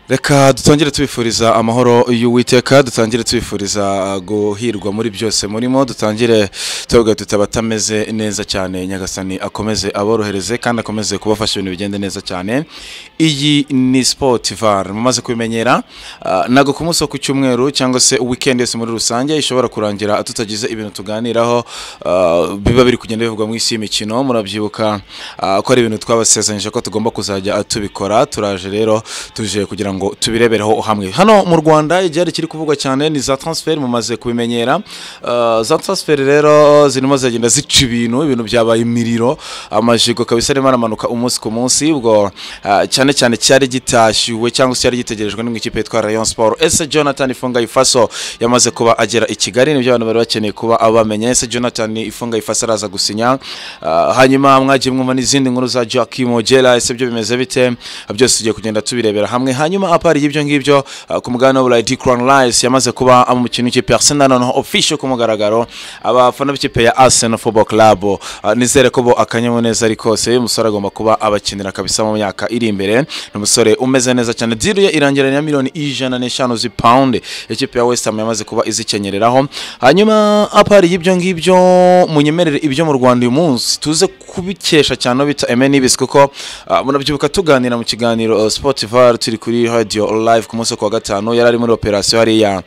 reka dutangire tubifuriza amahoro y'uwiteka dutangire tubifuriza guhirwa muri byose murimo dutangire twebwe tutaba atameze neza cyane nyagasani akomeze aborohereze kandi akomeze kubafasha ibintu bigende neza cyane iyi ni sipoti vare mumaze kubimenyera ah, ntabwo ku munsi wo ku cyumweru cyangwa se wikendi yose muri rusange ishobora kurangira tutagize ibintu tuganiraho ah, biba biri kugenda bivugwa mu isi y'imikino murabyibuka ah, ko ari ibintu twabasezeranyije ko tugomba kuzajya tubikora turaje rero tuje kugira ngo tubirebereho hamwe hano mu rwanda igihari kiri kuvugwa cyane ni za transfer mumaze kubimenyera Ah, za transfer rero zirimo ziragenda zica ibintu ibintu byabaye imiriro amajigo kabisa arimo aramanuka umunsi ku munsi ubwo ah, cyane cyane cyari gitashyuwe cyangwa se cyari gitegerejwe n'ikipe yitwa rayon sport ese jonathan ifunga ifaso yamaze kuba agera i kigali nibyo abantu bari bakeneye kuba abamenye ese jonathan ifunga ifaso araza gusinya Ah, hanyuma mwagiye mwumva n'izindi nkuru za joaquim ogera ese byo bimeze bite byose tugiye kugenda tubirebera hamwe hanyuma apari y'ibyo ngibyo ah, ku mugabane w'uburayi dikron rice yamaze kuba umukino w'ikipe arsenal noneho official ku mugaragaro abafana b'ikipe ya arsenal football club Ah, nizere ko bo akanyamuneza ari kose uyu musore agomba kuba abakinira kabisa mu myaka iri imbere ni umusore umeze neza cyane diru ye irangirana na miliyoni ijana n'eshanu z'ipawundi ikipe ya west ham yamaze kuba izikenyereraho hanyuma apari y'ibyo ngibyo munyemerere ibyo mu rwanda uyu munsi tuze kubikesha cyane aho bita eme n'ibisi kuko ah, murabyibuka tuganira mu kiganiro spotivar turi kuri radio live ku munsi wo ku wa gatanu yari ari muri operasiyo hariya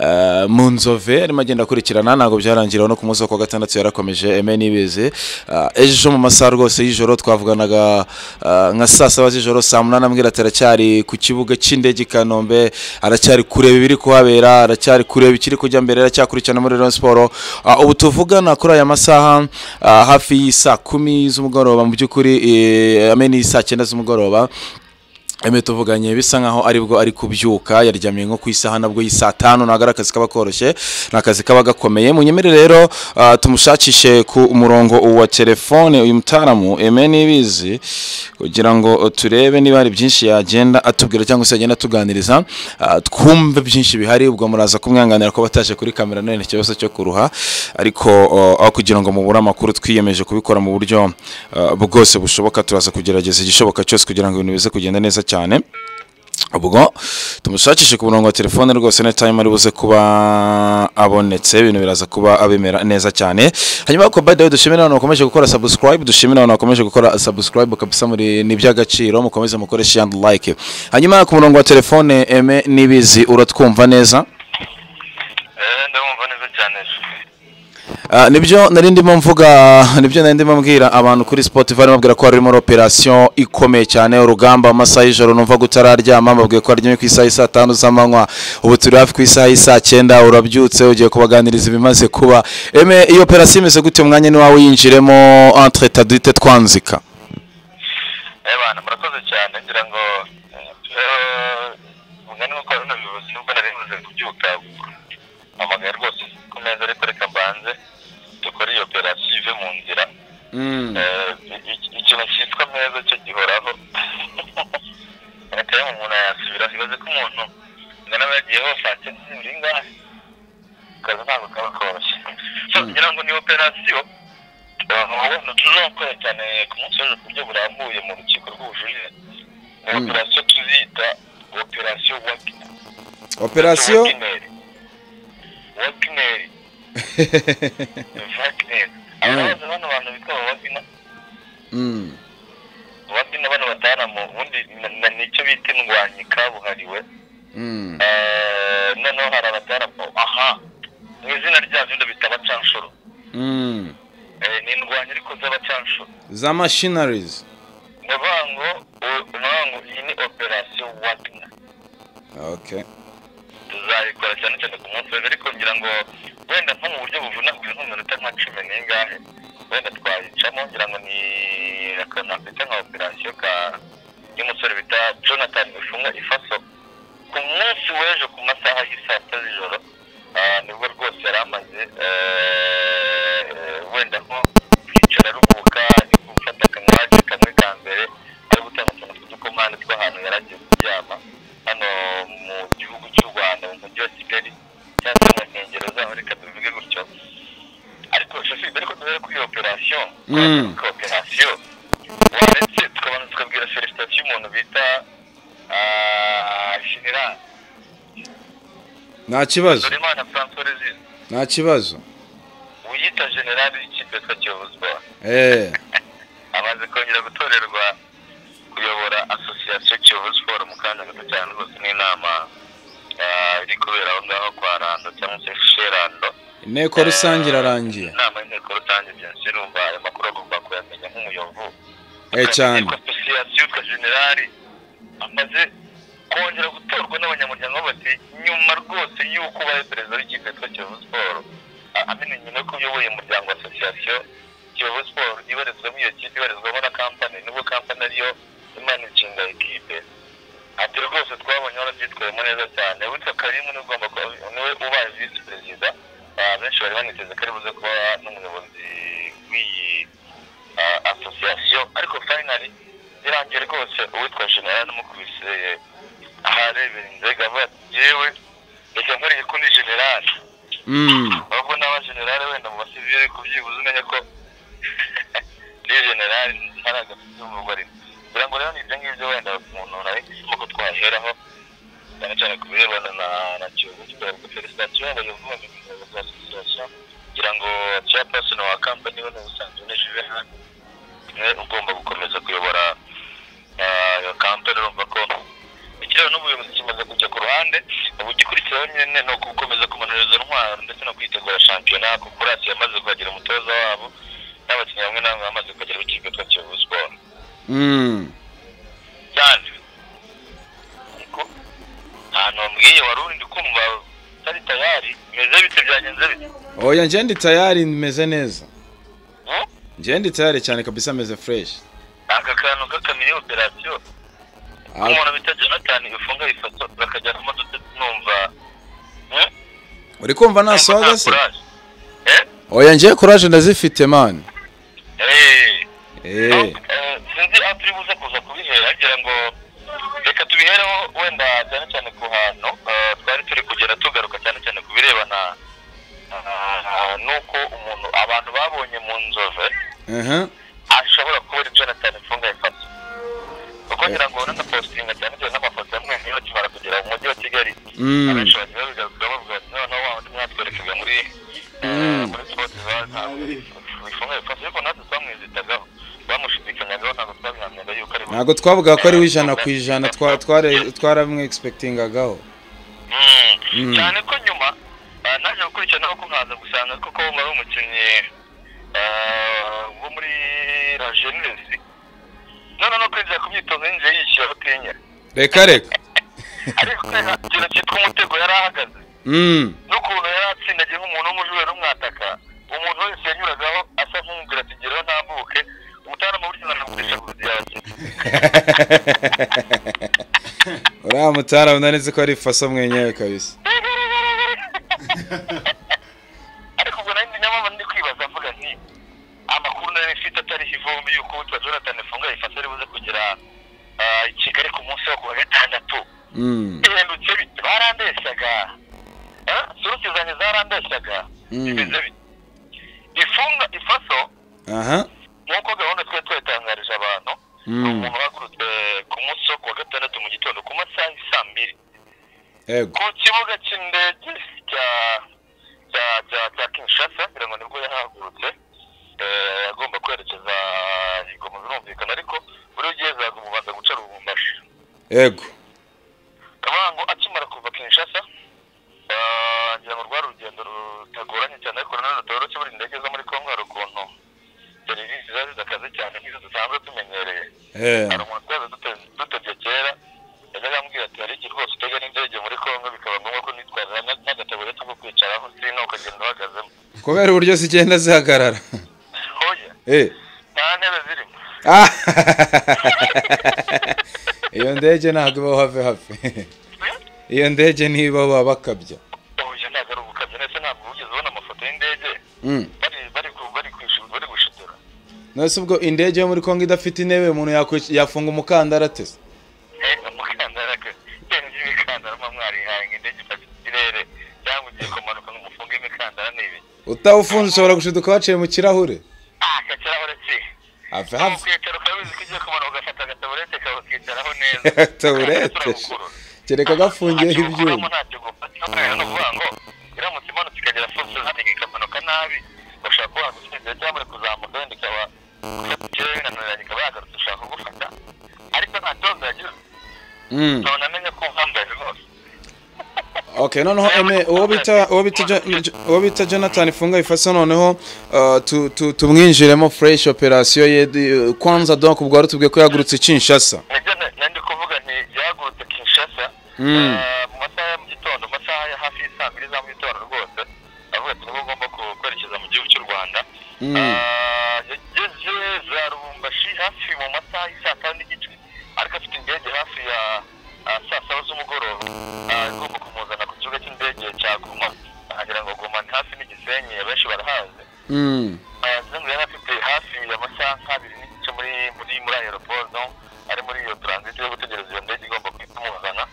eh, mu nzove arimo agenda akurikirana ntabwo byarangiraho no ku munsi wo ku wa gatandatu yarakomeje eme n'ibizi Ah, ejo mu masaha rwose y'ijoro twavuganaga ah, nka saa saba z'ijoro saa munani ambwira ati aracyari ku kibuga cy'indege i kanombe aracyari kureba ibiri kuhabera aracyari kureba ikiri kujya mbere aracyakurikirana muri rayon siporo Ah, ubu tuvugana kuri aya masaha ah, hafi y'isaa kumi z'umugoroba mu by'ukuri eh, ame n'isaa cyenda z'umugoroba Eme tuvuganye bisa nkaho aribwo ari kubyuka yaryamiye nko ku isaha nabwo y'isaa tanu ntabwo ari akazi kaba koroshye ni akazi kaba gakomeye munyemere rero ah, tumushakishe ku murongo wa telefone uyu mutaramu eme n'ibizi kugira ngo turebe niba hari byinshi yagenda atubwira cyangwa se yagenda atuganiriza ah, twumve byinshi bihari ubwo muraza kumwanganira ko bataje kuri kamera none ikibazo cyo kuruha ariko ah, aho kugira ngo mubure amakuru twiyemeje kubikora mu buryo ah, bwose bushoboka turaza kugerageza igishoboka cyose kugira ngo ibintu bize kugenda neza cyane ubwo tumushakishe ku murongo wa telefone rwose na time ari buze kuba abonetse ibintu biraza kuba abimera neza cyane hanyuma ariko by the way dushimira abantu bakomeje gukora subscribe dushimira abantu bakomeje gukora subscribe kabisa muri ni iby'agaciro mukomeze mukore share and like hanyuma ku murongo wa telefone eme n'ibizi uratwumva neza Eh, ndabumva neza cyane Ah, nibyo nari ndimo mvuga nibyo nari ndimo mbwira abantu kuri Spotify bambwira ko harimo operation ikomeye cyane urugamba amasaha y'ijoro numva gutararyama mbabwiye ko aryamye ku isaha y'isaa tanu z'amanywa ubu turi hafi ku isaha y'isaa cyenda urabyutse ugiye kubaganiriza ibimaze kuba eme iyo operation imeze gute umwanya ni wawe yinjiremo entre tadite twanzika eh bana murakoze cyane ngira ngo eh, umwanya wo korona bivuze nubwo nari buze kubyuka amagaye rwose ku meza ariko reka mbanze dukore iyo operasiyo ive mu nzira Eh, iki- ikintu cyitwa meza cyo gihoraho reka yewe umuntu yasubira ibaze ko umuntu ngana yagiye hose ate ntibiri ngahe akazi ntabwo kaba koroshye so ngira ngo ni operasiyo ubundi tuzakora cyane ku munsi w'ejo ku buryo burambuye mu rukiko rw'ubujurire ni operasiyo tuzita operasiyo operation wakineri wakineri ababaza bano bantu bitwa wakineri ubundi n'abana batahana ubundi na- na- nicyo bita indwanyi kabuhariwe Eh, noneho hari abatahana aha mu izina ryabyo ndabita abacanshuro Eh, ni indwanyi ariko z'abacanshuro za machineries ni ukuvuga ngo u- ukuvuga ngo iyi ni operasiyo wagina okay tuzayikora cyane cyane ku munsi w'ejo ariko ngira ngo wenda nko mu buryo buvunaguye nko mu minota nka cumi n'ingahe wenda twayicamo ngira ngo ni akantu afite nka operasiyo ka y'umusore bita jonathan bifunga ifaso ku munsi w'ejo ku masaha y'isaa sita z'ijoro ah, nibwo rwose yari amaze eh, eh, wenda nko kwicara aruhuka gufata akamwaki kamwe ka mbere ari gutanga utuntu tw'udukomande tw'ahantu yari agiye kuryama hano mu gihugu cy'u rwanda mu mujyi wa kigali cyangwa se mu nkengero zaho reka tubivuge gutyo ariko shoferi mbere ko duhere kuri iyo operasiyo Mm. kuri operasiyo waretse tukabanza tukabwira felicitation y'umuntu bita ah, ya nta kibazo Dorimana François Rezine nta kibazo uyita generali w'ikipe yitwa Kiyovu Sport eee amaze kongera gutorerwa kuyobora asosiyasiyo Kiyovu Sport mu kanya gato cyane rwose n'inama ah, iri kubera aho ngaho kwa Rando cyangwa se Sherando inteko rusange irarangiye inama y'inteko rusange byenshi urumva ayo makuru agomba kuyamenya nk'umuyovu Eh, cyane. asosiyasiyo yitwa generali amaze kongera gutorwa n'abanyamuryango bose nyuma rwose y'uko ubaye perezida w'ikipe yitwa kiyovu siporo a- amenye nyuma ko uyoboye umuryango wa asosiyasiyo kiyovu siporo ibarizwamo iyo kipe ibarizwamo na kampani nubwo kampani ariyo imanaginga ikipe ati rwose twabonye warabyitwayemo neza cyane witwa karimu niwe ugomba kuba niwe ubaye visi perezida Ah, benshi bari baniteze ko ari buze kuba n'umuyobozi w'iyi ah, asosiyasiyo ariko finally birangiye rwose uwitwa general n'umukubise aharebera inzego avuga ati yewe reka nkuriye kundi general Mm, ahubwo n'aba general wenda mu basivili kubyibuza umenye ko ni general ntaragafite umugore kugira ngo rero ni ibyo ngibyo wenda umuntu nabifitemo ko twaheraho cyane cyane ku birebana na na kiyovu kigaragara ko felicitasiyo yabaye ubuvuzi mu rwego rwa asosiyasiyo kugira ngo chairperson wa kampani we ni ubusanzwe ni juvenal niwe ugomba gukomeza kuyobora ah, iyo kampani urumva ko ikiraro n'ubuyobozi kimaze kujya ku ruhande ubu igikurikiraho nyine ni ugukomeza kumanura izo ntwaro ndetse no kwitegura shampiyona kuko rasi yamaze kuhagira umutoza wabo n'abakinnyi bamwe na bamwe bamaze kuhagera b'ikipe yitwa kiyovu siporo mm. cyane ariko ahantu wambwiye wari urindi kumva utari tayari bimeze bite byagenze bite oya njye ndi tayari meze neza Hmm? njye ndi tayari cyane kabisa meze fresh aka kantu k'akamini operasiyo Ah, umuntu bita jonathan ifunga ifoto bakajyanamo dutatu numva hmm? uri kumva nta Numva soga se courage. Eh? oya njye courage ndazifite man Eh. Eh, sinzi aho turi buze kuza kubihera ngira ngo reka tubihereho wenda cyane cyane ku hantu eh, twari turi kugera tugaruka cyane cyane ku birebana ah, n'uko umuntu abantu babonye mu nzove aha ashobora kuba ari jonathan mfunga yafata kuko ngira ngo urabona positinga cyane cyane n'amafoto amwe niyo akimara kugera mu mujyi wa kigali Mm. abenshi bagiye babigaruka bavuga ati noneho wa wundi mwatwerekaga muri eh, muri sipoti za ntabwo bifunga yafata ariko natwe twamwizitagaho bamushidikanyagaho ntabwo twabihamyaga yuko ari we. ntabwo twavuga ko ari w'ijana ku ijana twa- tware- twaramwexpectingagaho Mm. Mm. cyane ko nyuma ah, naje gukurikiranaho ko nkaza gusanga koko wari umukinnyi ah, wo muri la jeunesse none no kwinjira ku myitozo yinjiye yishyura butinya reka reka ariko ikintu cyitwa umutego yari ahagaze Mm, n'ukuntu yari atsindagiye nk'umuntu w'umujura umwataka umuntu wese yanyuragaho asa nk'umubwira ati ngeraho ntambuke umutarama buryo nanagurisha ku nzu yawe uriya mutara unari nzi ko ari faso mwenyewe kabisa ariko ubwo nari nyamama ndi kwibaza mvuga nti amakuru nari mfite atariho ivumbi y'uko witwa jonathan funga yifata ari buze kugera ah, i kigali ku munsi wo ku wa gatandatu Mm, ihendutse bite barandeshyaga Ah, suruti zanjye zarandeshyaga Mm. bimeze bite ifunga ifaso aha nk'uko gahunda twari twatangarije abantu Mm. ni umuntu wahagurutse ku munsi wo ku wa gatandatu mu gitondo ku masaha y'i saa mbiri yego ku kibuga cy'indege cya cya cya cya kinshasa ngira ngo nibwo yahagurutse Eh, agomba kwerekeza ingoma birumvikana ariko buri ugiye zaza umubanza guca rubumbashi yego kabango akimara kuva kinshasa eh, ngira ngo rwari urugendo rutagoranye cyane ariko nanone rutoroshye buri indege zo muri kongo hari ukuntu serivisi zari zakaze cyane nk'izo dusanzwe tumenyereye Eh, hari umuntu twaza dute- dutebye kera yajyaga ambwira ati hari igihe rwose utega n'indege muri kongo bikaba ngombwa ko nitwaza nka- nk'agatabureti ko kwicaraho sino ukagenda uhagazemo kubera uburyo zigenda zihagarara hoya Eh, nta ntebe zirimo ah, iyo ndege ntabwo ibaho have have iyo ndege ntibaho baba bakabya hoya ntabwo ari ubukabya ndetse ntabwo wigeze ubona amafoto y'indege Mm. bari bari ku- bari kwishu- bari gushitura nose ubwo indege yo muri kongo idafite intebe umuntu yakwic- yafunga umukandara ate se? Eh, umukandara ke ibintu by'imikandara muba mwarihaye ngo indege ifata ikirere cyangwa ugiye kumanuka ngo umufunge imikandara ni ibi utawufunze ushobora gushiduka waciye mu kirahure ah kakirahure ki have Aho have kwicara ukaba uzi ko ugiye kumanuka ugafata agataburete kawe ukicaraho neza Taburete. Turagukurura. kereka gafungiyeho ibyuma ntacyo gufata kubera ni ukuvuga ngo iramutse imanutse ikagera fose hariya ikamanuka nabi bashaka kuba yagutsinda cyangwa kuzamuka wenda ikaba ikaba yananiranye ikaba yagarutse ushaka kugufata ariko nta kibazo yagira Mm. none amenye ko uhambaye rwose Okay, noneho eme uwo bita uwo bita Jo- Jo- uwo bita Jonathan Funga ifasa noneho uh, tu- tu- tumwinjiremo fresh operation ye di- kwanza donc ubwo tubwiye ko yagurutse Kinshasa. nibyo na- na ndi kuvuga nti yahagurutse kinshasa Mm. eh, mu masaha ya mu gitondo mu masaha ya hafi y'isaa mbiri za mu gitondo rwose avuga ati niba ugomba ku- kwerekeza mu gihugu cy'u rwanda Mm. Ah, yageze za rubumbashi hafi mu masaha y'isaa tanu n'igice ariko afite indege hafi ya ah, saa saba z'umugoroba Ah, igomba kumuzana ku kibuga cy'indege cya guma agira ngo guma ni hafi n'igisenyi abenshi barahazi Mm. Zungu yari afite hafi amasaha nk'abiri n'igice muri muri muri aeroport no ari muri iyo transit yo gutegereza iyo ndege igomba guhita imuzana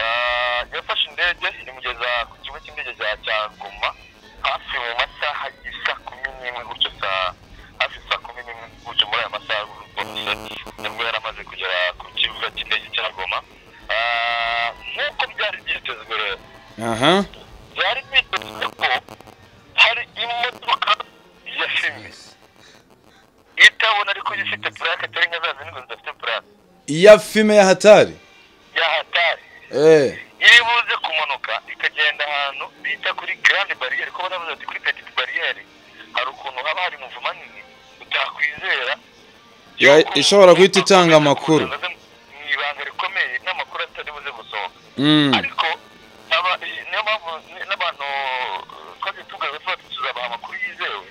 Ah, yafashe indege imugeza ku kigo cy'indege cya cyanguma hafi mu masaha y'isa kumi n'imwe gutyo saa hafi saa kumi n'imwe gutyo muri ayo masaha rwose nibwo yari amaze kugera ku kibuga cy'indege cya goma Ah, nk'uko byari byitezwe rero Aha. byari byitezwe ko hari imodoka ya fime itabona ariko ifite purake atari nka za zindi ngo zidafite purake Ya filme ya hatari. ya hatari Eh. iri buze kumanuka ikagenda ahantu bita kuri garande bariyeri ko baravuze ati kuri petite bariyeri hari ukuntu haba hari umuvu manini utakwizera Ya- ishobora guhita itanga amakuru. mu ibanga rikomeye n'amakuru atari buze gusohoka Mm. ariko aba- i- niyo mpamvu ni- n'abantu eh, twagiye tugaragaza tuba tuzabaha amakuru yizewe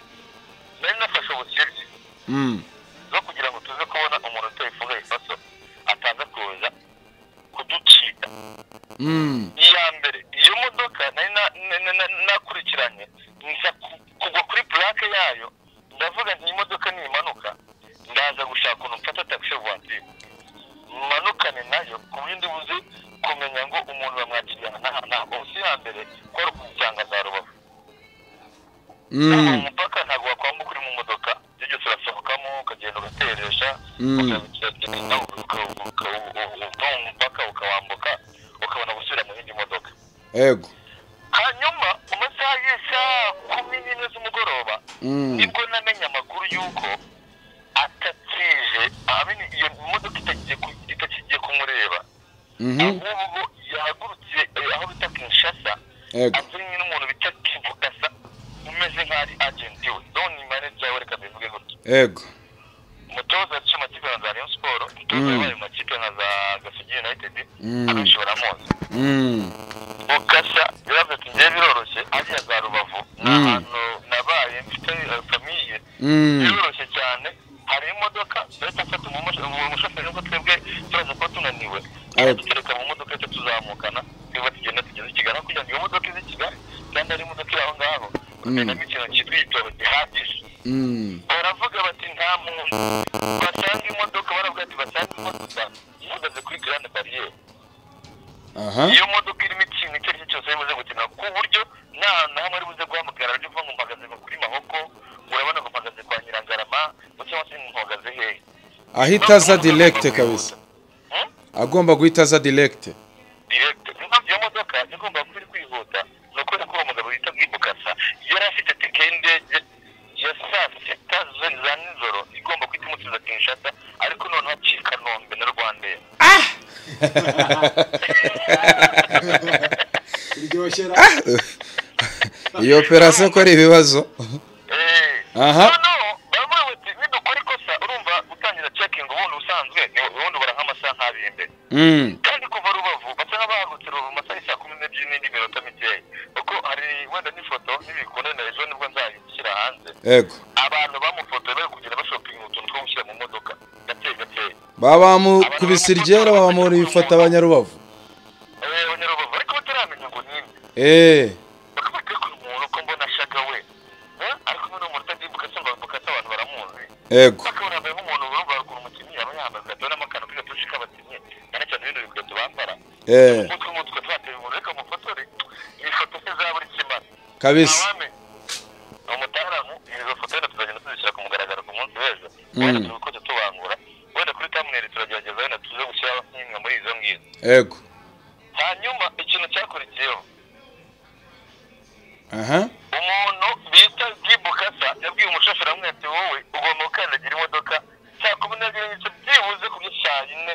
nari nafashe ubukirya Mm. zo kugira ngo tuze kubona umuntu utayifunga ifaso ataza kuza kuducika Mm. iya mbere iyo modoka nari na- na- na- na- nakurikiranye nza ku- kugwa kuri purake yayo ndavuga nti iyi modoka nimanuka ndaza gushaka ukuntu mfata taxi voiture manukane nayo ku bindi buzi kumenya ngo umuntu bamwakiriyana n'aha n'aha ubuse iya mbere kwari ukumujyanga za rubavu Mm. umupaka ntabwo wakwambuka uri mu modoka ibyo byose urasohokamo ukagenda ugateresha Mm. ukagenda uva mu mupaka ukawambuka ukabona gusubira mu yindi modoka Ego. hanyuma mu masaha y'isaha kumi n'imwe z'umugoroba Mm. nibwo namenye amakuru y'uko atatije ahamenya iyo modoka itakigiye ku- itakigiye kumureba Mhm. ahubwo yahagurutse eh, aho bita kinshasa Ego. azanye n'umuntu bita kivugasa umeze nk'aho ari agenti we doni maneja we reka mbivuge gutya Ego. umutoza yaciye amakipe nka za rayon siporo umutoza Mm. wabaye mu makipe nka za gasugi united Mm. abenshi baramuzi Mm. mukasa yaravuze ati ngewe biroroshye ariya za rubavu ni Mm. ahantu nabaye mfite eh, famiye Mm. biroroshye cyane hari imodoka leta afata umumusho- umu- umushoferi ngo twebwe turaza kuba tunaniwe Ego. dutereka mu modoka cyo tuzamukana niba tugenda tugeze i kigali aho kugira ngo iyo modoka ize i kigali kandi ari imodoka iri aho ngaho ugendamo ikintu cyitwa igitoro gihagije Mm. baravuga bati nta muntu basanga imodoka baravuga ati basanga imodoka ihagaze kuri garande bariyeri Aha. iyo modoka irimo ikintu icyo ari cyo cyose ibuze gukina ku buryo nta hantu na hamwe ibuze guhamagara ryo uvuga ngo mpagaze ngo kuri mahoko urabona ngo mpagaze kwa nyirangarama ngo cyangwa se ngo mpagaze hehe Ahita aza direct kabisa. Hmm? Agomba guhita aza direct. direct impamvu iyo modoka igomba kuba iri kwihuta ni ukubera ko uwo mugabo bita bwibukasa yari afite tike y'indege ya saa sita zo- za nijoro igomba guhita imusubiza kinshasa ariko noneho acika kanombe na rwandair biryoshera Iyo operation ko ari ibibazo. Aha. aha baravuga bati nidukora ikosa urumva gutangira cekingi ubundi ubusanzwe ni- ubundi ubara nk'amasaha nk'abiri imbere Mm. kandi kuva rubavu basa nk'abahagurutse rubavu masaha y'i saa kumi n'ebyiri n'indi minota mikeya kuko hari wenda n'ifoto n'ibikunda na ejo nibwo nzayishyira hanze Ego. abantu bamufotoye bari kugenda bashopinga utuntu two gushyira mu modoka gake gake babamukubise iryera babamura ibifata abanyarubavu Eh, abanyarubavu ariko bataramenya ngo ninde eee bakaba bakora umuntu uko mbona ashaka we Eh, ariko nyine umuntu utagimbuka se ngo bukase abantu baramuzi ego bakabona bambaye nk'umuntu urumva ruguru umukinnyi aba yambaye ugatona n'amakano k'igatushi k'abakinnyi cyane cyane ibindi bikweto bambara eee umutwe umutwe twateye umuntu reka mufotore iyi foto se za buri kimara kabisa abame ni umutaramu izo foto wenda tuzagenda tuzishyira ku mugaragaro ku munsi w'ejo Mm. wenda turi kujya tubangura wenda kuri tamweri turagerageza wenda tuze gushyiraho nk'imwe muri izo ngizo ego hanyuma ikintu cyakurikiyeho aha umuntu bita gibukasa yabwiye umushoferi amwe ati wowe ugomba gukandagira imodoka saa kumi n'ebyiri n'igice byibuze kuri saa yine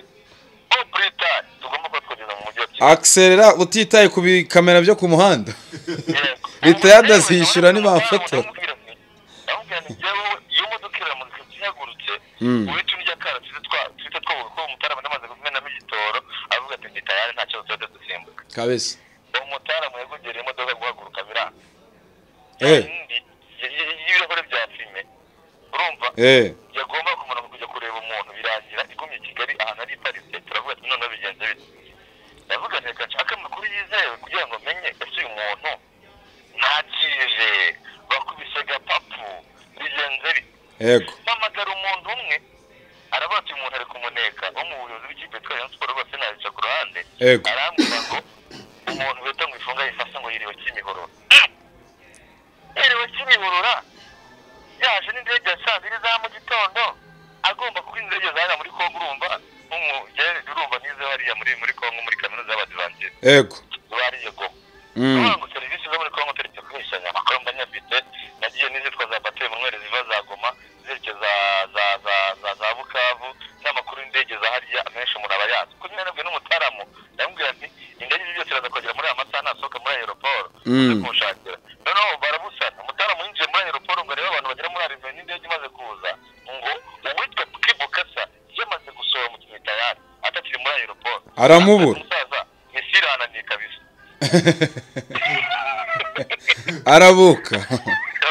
o puritari tugomba kuba twageze mu mujyi wa Kigali akiserera utitaye ku bikamera byo ku muhanda Leta yadazishyura ntibafotora. ndamubwira nti njyewe iyo modoka iramuka ihagurutse Mm. uhita unjya kara twita twobura ko umutaramu amaze kumenamo igitoro avuga ati ndi tayari nta kibazo tuba dusimbuka kabeza umutaramu yagugereye imodoka guhaguruka biranga Eh. Indi, y- y- y'ibirahure bya filime urumva eee yagomba kumara mu kujya kureba umuntu birangira igumye i kigali ahantu ari iparitse turavuga ati noneho bigenze bite ndavuga nti reka nshake amakuru yizewe kugira ngo menye ese uyu muntu ntakije bakubise gapapu bigenze bite yego mpamagara umuntu umwe aravuga ati umuntu ari kumuneka wo mu buyobozi bw'ikipe twa Rayon Sports rwose nayica ku ruhande Yego. arambwira ngo umuntu wita ngo ifunga yifase ngo yiriwe kimihorora yiriwe kimihorora yaje n'indege ya saa mbiri za mu gitondo agomba kuba indege zahera muri kongo urumva nk'umugere urumva n'izo hariya muri muri kongo muri kaminuza y'abadivantisite yego bariye goma Mm. ngo serivisi zo muri kongo turetse kubishyanya amakuru mba nyabite nagiye n'izitwa za bateri munwere ziva za goma zerekeza za za za za bukavu n'amakuru y'indege za hariya amenshi umuntu aba yazi kuko nyine n'umutaramu ndamubwira nti indege izi byose iraza kugera muri aya masaha nasohoka muri aeroport Mm. uze kumushakira noneho barabusana umutaramu yinjiye muri aeroport ngo arebe abantu bagera muri arrivée n'indege imaze kuza ngo uwitwa kibukasa yamaze gusohora mu kintu tayari atakiri muri aeroport Aramubura. umusaza misiri hananiye kabisa arabuka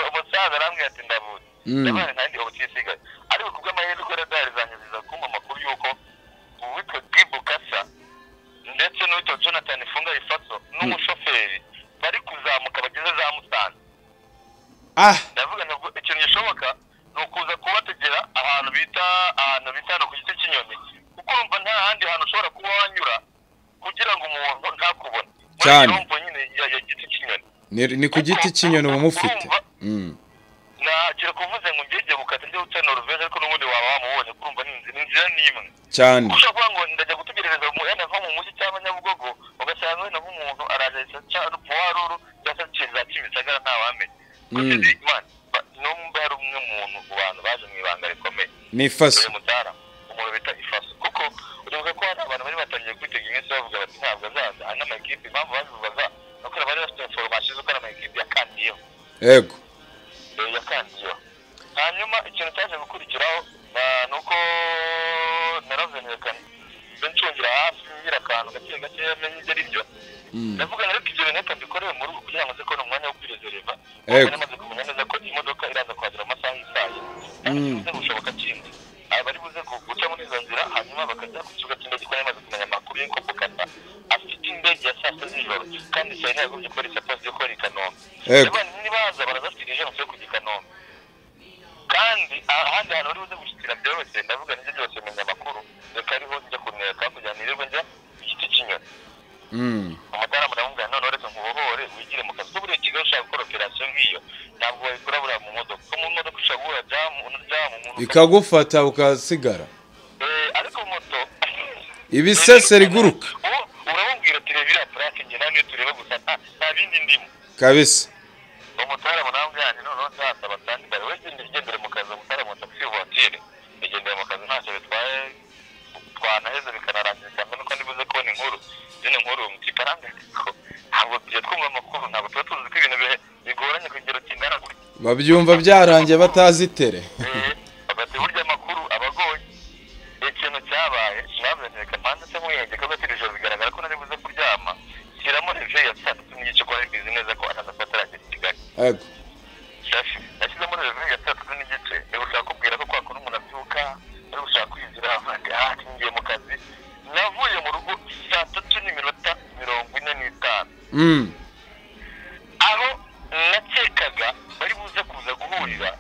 umusaza arambwira ati ndavutse Mm. ndabona nanjye ubutisigaye ariko ku bw'amahirwe radari zanjye ziza kumpa amakuru y'uko uwitwa gibu kasa ndetse n'uwitwa jonathan funga ifaso n'umushoferi bari kuzamuka bageze za musanze ah ndavuga ntabwo ikintu gishoboka ni ukuza kubategera ahantu bita ahantu bita hano ku giti cy'inyoni kuko urumva nta handi hantu ushobora kuba wanyura kugira ngo umuntu ntakubone Muri Cyane. iyo mvo nyine ya ya giti cy'inyoni ni, ni ku giti cy'inyoni uba mufite Mm. ntakira kuvuze ngo ngenge gukata njye guca noruveje ariko n'ubundi waba wamubonye kurumva ni inzira ni inzira n'imwe cyane ushobora kuvuga ngo ndajya gutegereza mu yenda nko mu mujyi cyangwa nyabugogo ugasanga wenda nk'umuntu araje cyangwa puwaruru cyangwa se kiriza kimisagara ntawamenya Mm. kuko imana n'umva yari umwe mu bantu mu bantu baje mu ibanga rikomeye ni ifaso uyu mutara umuntu bita ifaso kuko uribuka ko hari abantu bari batangiye kwitega iminsi bavuga bati ntabwo azaza ari n'amakipe impamvu babivugaga ni uko bari bafite inforomasiyo z'uko ari amakipe yakandiyeho yego yakangiyeho hanyuma ikintu cyaje gukurikiraho ah, ni uko narazenyekana nze ncungira hafi ngira akantu gake gake menye ibyo ari byo Mm. ndavuga ngo ariko ibyo bintu reka mbikorere mu rugo kugira ngo nze kubona umwanya wo kwirezereva Yego. namaze kumenya neza ko imodoka iraza kuhagera amasaha y'isaha Mm. yibuze gushoboka kindi bari buze ku- guca muri izo nzira hanyuma bakajya ku kibuga cy'indege kuko nari maze kumenya amakuru y'uko bukata afite indege ya saa sita z'ijoro kandi saa yine yagombye kuba ari saa sita yo kuba ari i kanombe Yego. Abana nibaza barazafite ijambo yo kujya i kanombe kandi ahandi hantu bari buze gushyikira byoroshye ndavuga n'ibyo byose menya amakuru reka ariho njya kuneka kugira ngo nirirwe njya ku giti cy'inyoni Mm. amatara muramubwira noneho reka nkubohore wigire mu kazi kuko buriya kigali ushaka gukora operasiyo nk'iyo ntabwo wayikora buriya mu modoka kuko mu modoka ushobora guhura jamu jamu umuntu ikagufata ukasigara Eh, ariko moto ibisese riguruka ubu uramubwira ati reba iriya purake njye nawe niyo tureba gusa nta- nta bindi ndimo kabisa umutwara munambwe yanjye noneho nzasaba kandi mbere we genda ugendere mu kazi umutwara mu taxi voiture igendera mu kazi ntacyo bitwaye twanaheze bikanarangira cyane nuko nibuze kubona inkuru zino nkuru kikaranga ko ntabwo tugiye twumva amakuru ntabwo tuba tuzi ko ibintu bihe- bigoranye ku kigero kingana gutya babyumva byarangiye batazi itere bagati burya amakuru aba agoye ikintu cyabaye sinabamenyeka mpande se nkuyenge ko gatirijo bigaragara ko nari buze kuryama shyiramo reveyo ya saa tatu n'igice ko nari mbizi neza ko ataza kuba ataragera i kigali yego shashi nashyizemo reveyo ya saa tatu n'igice ni gushaka kubwira ko kwakora umuntu abyuka ari gushaka kwinjira avuga ati ngiye mu kazi navuye mu rugo saa tatu n'iminota mirongo ine n'itanu Mm. aho nakekaga bari buze kuza guhurira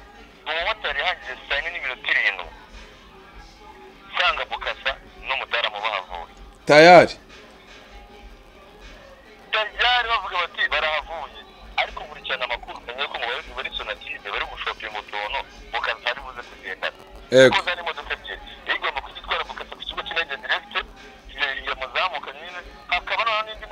umumotari yahageze saa yine n'iminota irindwi nsanga bukasa n'umudamu bahavuye tayari tayari bavuga bati barahavuye ariko nkurikirana amakuru menya ko mu bari bari sonatine bari gushopinga utuntu bukasa ari buze kugendana yego kuko zari imodoka ebyiri igomba kugitwara bukasa ku kigo cy'indege direct iyo muzamuka nyine hakaba noneho n'indi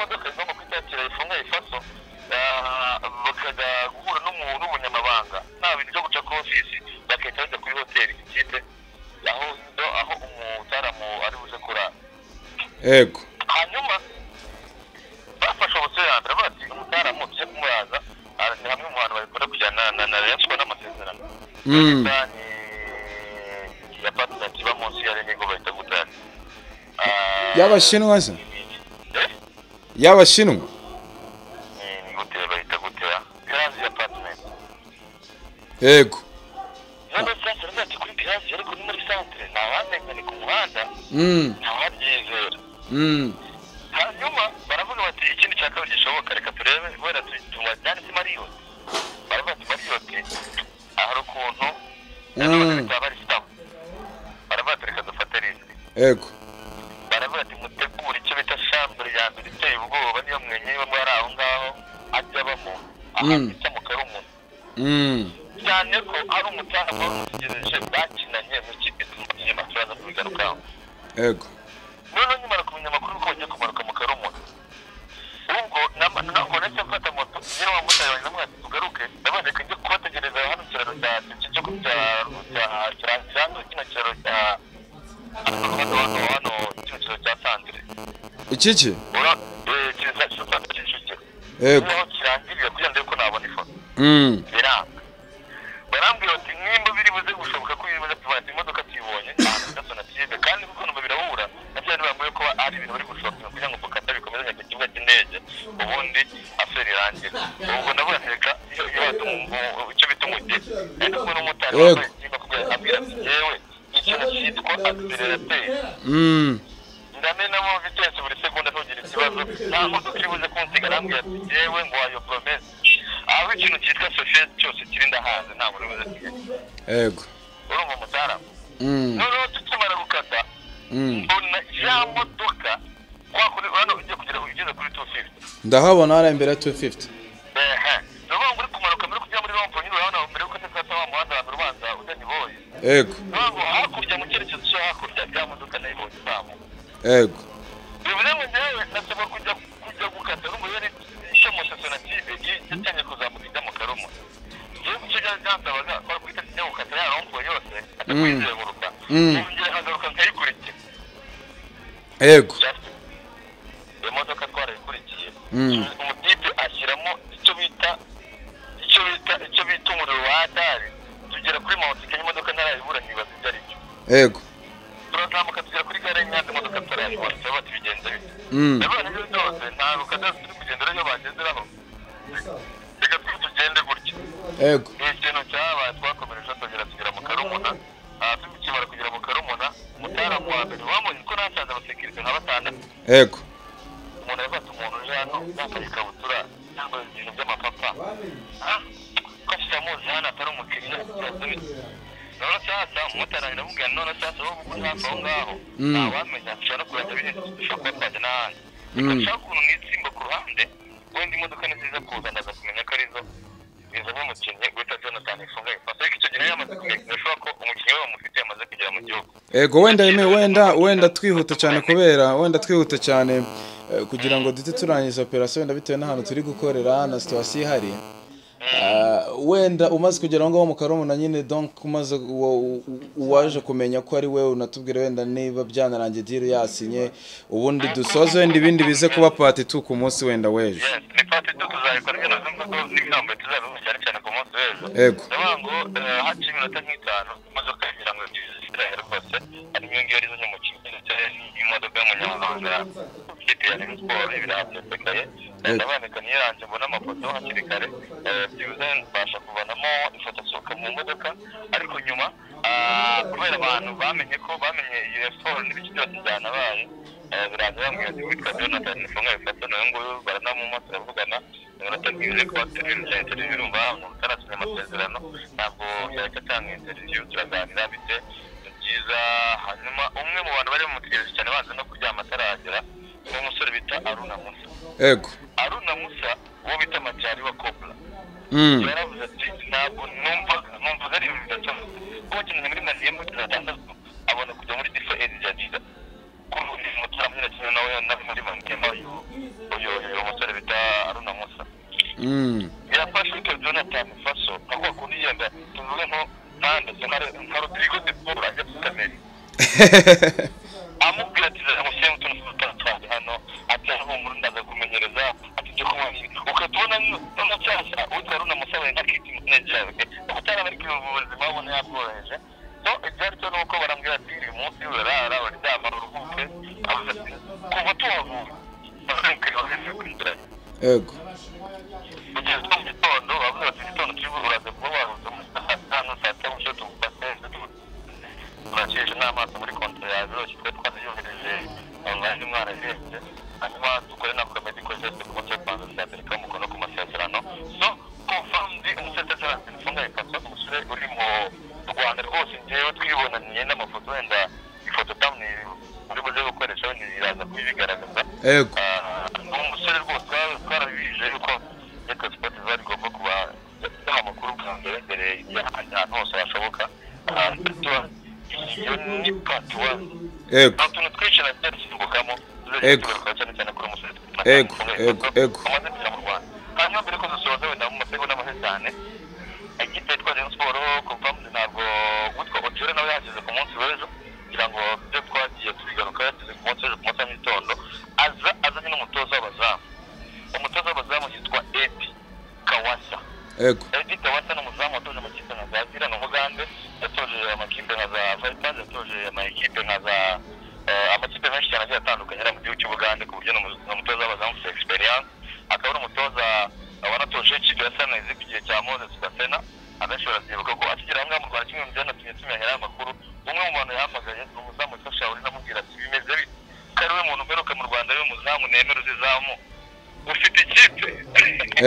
yego hanyuma bafashe ubusobanuro bati umutaramu tujye kumuraza aha ni hamwe mu bantu babikora kujyana na na rayon siporo n'amasezerano Mm. leta ni ya patinanti iba munsi ya renigo bahita gutanga y'abashinwa se y'abashinwa ni gute bahita gute pirazi ya patinanti yego noneho santere ndetse kuri pirazi ariko ni muri santere ntawamenya ni ku muhanda Mm, ntawabyizera mm, hanyuma baravuga bati ikindi cya kabiri gishoboka reka turebe wenda tubajyane kuri mariyoti baravuga ati mariyoti ahari ukuntu Mm. baba ari sitamu baravuga ati reka dufate risiki yego baravuga ati mutegure icyo bita shambure ya mbere iteye ubwoba niyo mwenyewe muri aho ngaho ajya abamo ahantu Mm. bita mu karumuna Mm, cyane ko ari umutaha wari umutegereje bakinanye mu kipe tumukinye amafaranga mu bigarukaho yego noneho nyimara kumenya amakuru ko bagiye kumanuka mu karumuna ubwo nama- ntabwo nahise mfata moto nyine wa mumotari wanjye namubwira ati tugaruke ndabaye reka njye kubategereza hano ikiraro cya cya cyo ku- cya cya cya cya kino kiraro cya hano hano hano kino kiraro cya santire iki ki ura eh, kiriza cy'isantire cy'icukiro yego niho kirangirira kugira ngo ndebe ko nabona ifoto Mm, biranga barambwira bati nimba biri buze gushoboka ko biri buze kuva ati imodoka tuyibonye ahantu gato na tibe kandi kuko numva birahura nabyo ni bambwiye ko ari ibintu bari gushopinga kugira ngo mukata bikomeze ku kibuga cy'indege ubundi aferi irangira ubwo ndavuga ati reka iyo iyo bata umu- umu- icyo bita umugeni ari kumwe n'umumotari Yego. wambaye ikintu kubera abwira ati yewe ikintu cyitwa asirerateri mm, ndamenamo vitesi buri segonda ntugira ikibazo nta modoka iri buze kunsiga arambwira ati yewe ngo wayo promese aho ikintu cyitwa sosiyete cyose kiri ndahanze ntabwo uri buze kigali yego urumva umutaramu Mm, noneho tukimara gukata mm. mbona ya modoka kwa kundi hano ugiye kugera ugeze kuri tu fifuti ndahabona hariya imbere ya 250 ehe ni ukuvuga ngo uri kumanuka mbere yo kujya muri rompo nyine urabona mbere yuko atazata wa muhanda wa mbere ubanza ujya nyiboye yego niyo ngo hakurya mu cyerekezo cyo hakurya ya modoka nayibonye izamuka yego bivuze ngo njyewe nasabwa kujya kujya gukata no muri icyo musatsi na tibe yatangiye kuzamuka ijya mu karumu iyo icyo cyari cyansabaga kwari guhita kijya gukata ya rompo yose atakwizenguruka Mm. yongera akagaruka nkayikurikira yego just iyo modoka twarayikurikiye Mm. umutipe ashyiramo icyo bita icyo bita icyo bita umuriro wa adari tugera kuri mawutike imodoka ntarayibura nkibaza ibyo ari byo yego turazamuka tugera kuri gare y'inyanza imodoka tutarayibura turabona ati bigenze bite Mm, ndabona ibyo byose ntabwo kadasi turi kugendera iyo bagenderaho reka twe tugende gutya yego ni ikintu cyabaye twakomereje tugera tugera mu karumuna aha tukimara kugera mu karumuna umutaramu wa mbere wamubonye ko nasanze abasekirite nka batandatu yego umuntu aravuga ati umuntu uje hano yambaye ikabutura yambaye ibintu by'amapapa Ah, ko tutamuzi hano atari umukiriya turazibitse noneho sasa umumotari aramubwira none sasa wowe uko uri hafi aho ngaho Mm. ntawamenya dushobora kurata birenze dushobora kuba twajya n'ahandi Mm. ushaka ukuntu mwitsimba ku ruhande wenda imodoka ni nziza kuza ndaza kumenya ko arizo izanye umukinnyi guhita jonathan ifunga ipasi ariko icyo gihe yamaze kumenyesha ko umukinnyi we bamufite yamaze kugera mu gihugu yego wenda yemewe wenda wenda twihuta cyane kubera wenda twihuta cyane eh, kugira ngo duhite turangiza operasiyo wenda bitewe n'ahantu turi gukorera na situwasiyo ihari Ah, wenda umaze kugera aho ngaho mu karomuna nyine donc umaze uwo- u- uwaje kumenya ko ari wowe unatubwira wenda niba byanarangiye diri yasinye ubundi dusoze wenda ibindi bize kuba pati tu ku munsi wenda w'ejo Yes, ni pati tu tuzabikora nyine zumva ko n'ibihambo tuzabihuza cyane cyane ku munsi w'ejo Yego. ndavuga ngo eh, haciye iminota nk'itanu imodoka ngira ngo zisirahe rwose ari iyo ngiyo rizanye mu kibuga imodoka y'umunyamahanga ikipe ya Rayon Sports ibiraha byasekaye Yego. ndabanika niyiranje mbona amafoto hakiri kare Eh, byibuze mbasha kuvanamo ifoto asohoka mu modoka ariko nyuma ah, kubera abantu bamenye ko bamenye iyo siporo n'ibice byose byanabaye eh, biraza bambwira ati witwa jonathan nifunga bifata nawe nguyu baranamumotsa baravugana iminota nk'ibiri kuba turi rugendo birumva utarasinya amasezerano ntabwo yahita atanga interiviyu turaganira bite ni byiza hanyuma umwe mu bantu bari bamutegereje cyane banze no kuryama ataragera ni umusore bita aruna musa yego aruna musa uwo bita majari wa cobra mm. yaravuze ati ntabwo numva numva ari ibintu bidasanzwe kuba akeneye muri madiye muri atandatu abona kujya muri difa edijadida kuri uyu mutara muri kimwe nawe nari muri madiye nayo uyu uyu musore bita aruna musa Mm. birafashe icyo jonathan faso aho kundi yenda tuvuge nko ntandatu nka rodrigo de paul ajya kutamenya amubwira ati zamushyireho utuntu tw'udutatu yego kugeza mu gitondo bavuze bati igitondo turi buraza kuba waruze mu saa tanu saa tanu cyo tugufate turakesha n'amaso muri konti yawe biroroshye twe twanayohereje online mwarahenze hanyuma dukore na komedi konsepti ku munsi wa kwanza tuzaterekaho umukono ku masezerano so kuvandi umusezerano mfungaye kaso umusore uri mu rwanda rwose njyewe twibonaniye n'amafoto wenda ifoto tamwe muri buze gukoresha wenda iraza kubigaragaza yego ni umusore rwose twari twarabije yuko reka sipoti ziba rigomba kuba yaha amakuru bwa mbere mbere ahantu hose hashoboka iyo ni pati wani yego nta tuntu twicara byadusingukamo Ego. cyane cyane kuri umusore Ego, ego, ego. amaze kugera mu rwanda hanyuma mbere ko dusoza wenda mu masego n'amahese cyane ikipe yitwa rayon siporo kompamu ntabwo witwa ojore nawe yahageze ku munsi w'ejo kugira ngo ibyo twagiye tubigaruka yageze ku munsi w'ejo ku munsi wa mugitondo aza azanye n'umutoza w'abazamu umutoza w'abazamu yitwa edi kawasa yego edi kawasa ni umuzamu watoje amakipe nka za zira na mugande yatoje amakipe nka za vipers yatoje amakipe nka za eh, amakipe menshi cyane agiye atandukanye ari mu gihugu cy'ubugande ku buryo ni umu- ni umutoza w'abazamu ufite experience akaba ari umutoza wanatoje ikipe ya sunrise ku gihe cya moses gasena abenshi barazyibuka ko akigera hamwe mu rwanda kimwe mu byanatumye tumenya aya makuru umwe mu bantu yahamagaye ni umuzamu witwa shaolin amubwira ati bimeze bite ko ari we muntu mperuka mu rwanda ari we muzamu nemera uzizamu ufite ikipe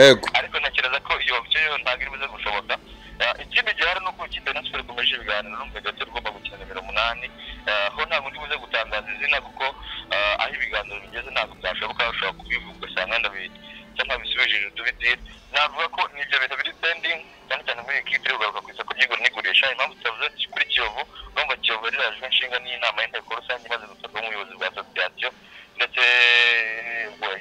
Yego. ariko ntekereza ko iyo option yo ntabwo iri buze gushoboka Eh, ikindi gihari ni uko ikipe ya nasiporo ikomeje ibiganiro n'umva gato igomba gukina nimero umunani Eh, ho ntabwo ndi buze gutangaza izina kuko eh, aho ibiganiro bigeze ntabwo byashoboka bashobora kubivuga ugasanga ndabizi cyangwa bisubije tubidire navuga ko nibyo bintu biri pending cyane cyane muri iyi kipe iri kugaruka ku isoko ry'igura n'igurisha impamvu tutavuze kuri kiyovu urumva kiyovu yarajwe inshinga n'inama y'inteko rusange imaze gutorwa nk'ubuyobozi bwa asosiyasiyo ndetse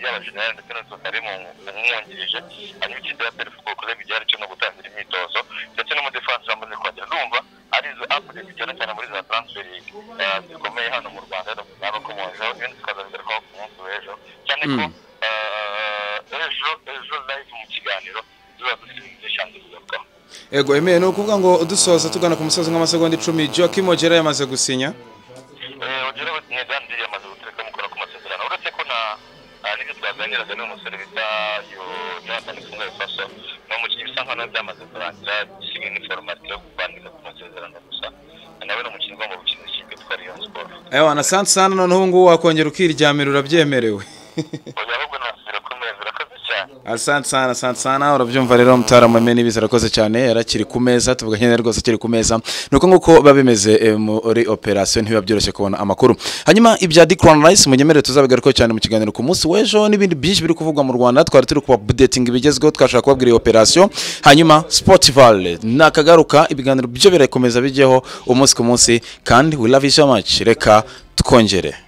y'abajenerali ndetse na sotari mu mwungirije hanyuma ikipe ya perefu kuko kuze igihe ari cyo no gutangira imyitozo ndetse n'umudefansi bamaze kuhagera ndumva ari izo apudeti cyane cyane muri za transfer eh, zikomeye hano mu rwanda zabakomojeho ibindi tukazabigarukaho ku munsi w'ejo cyane ko Mm. eh, ejo ejo live mu kiganiro tuba dufite shansi kugarukaho yego emeye ni ukuvuga ngo dusoza tugana ku musozi nk'amasegonda icumi joachim ogera yamaze gusinya ugera nyegandi yamaze gutereka mukora ku masezerano uretse ko na ah, n'ibyo twaganiraga n'uyu musore bita yo jonathan kumwe faso ni umukinnyi bisa nkaho nawe byamaze kurangira kimwe n'iforomati yo kubaniriza ku masezerano gusa nawe ni umukinnyi ugomba gukina ikipe yitwa rayon siporo ewa na sansana noneho ubu ngubu wakongera ukiryamira urabyemerewe oya ahubwo nasubira ku meza urakoze cyane asante sana asante sana urabyumva rero mutaramu amenye n'ibiza arakoze cyane yarakiri ku meza tuvuga nyine rwose akiri ku meza ni uko nguko biba bimeze eh, muri operasiyo ntibiba byoroshye kubona amakuru hanyuma ibya di crown rice munyemere tuzabigarukaho cyane mu kiganiro ku munsi w'ejo n'ibindi byinshi biri kuvugwa mu rwanda twari turi kuba budetingi bigezweho twashaka kubabwira iyo operasiyo hanyuma spotify nakagaruka ibiganiro byo birakomeza bijyeho umunsi ku munsi kandi we love you so much reka twongere